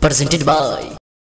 presented by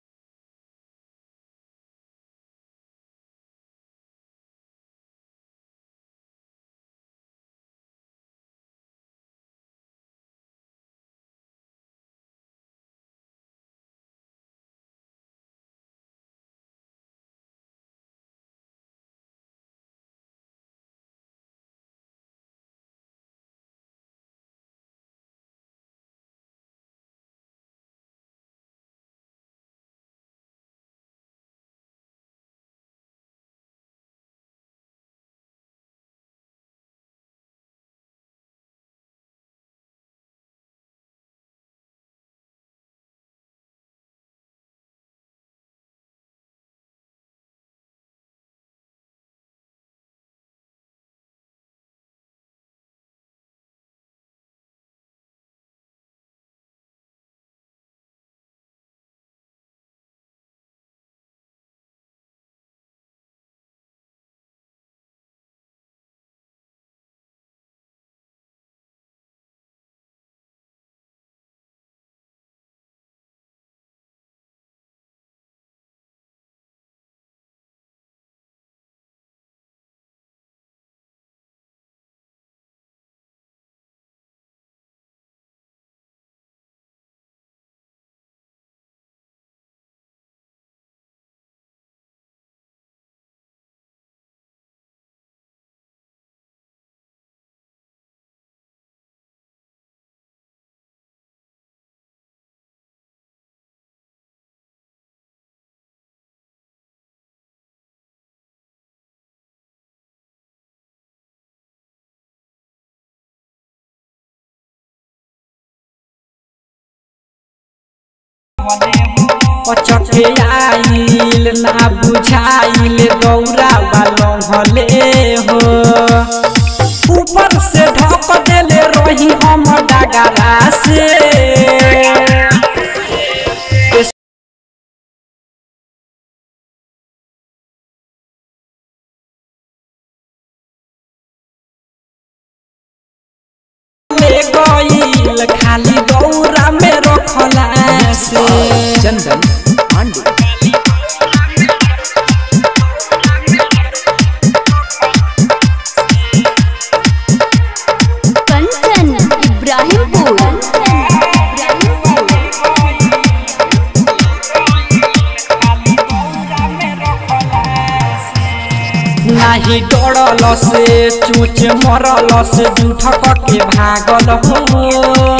पचके आइल ना बुझाइल दौरा वालों हले हो ऊपर से ढक देले रही हम डगरा से ले गइल खाली दौरा में रखला से चंदन पांडे कंचन इब्राहिमपुर नाही डरल से चूच मरल से जूठक के भागल हो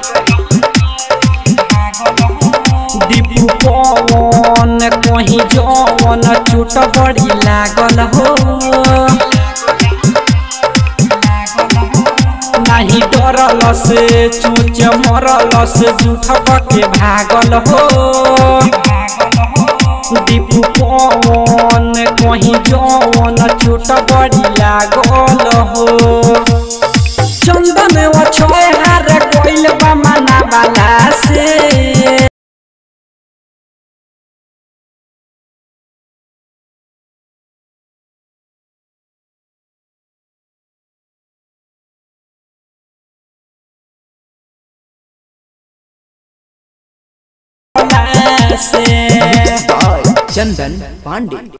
दीपू पवन कहीं जवन चोट बड़ी लागल हो नाही डरल से चूच मरल से जूठक के भागल हो दीपू पवन कहीं जवन चोट बड़ी लागल हो चंदन अछय हार कोइल बा मना वाला से से चंदन पांडे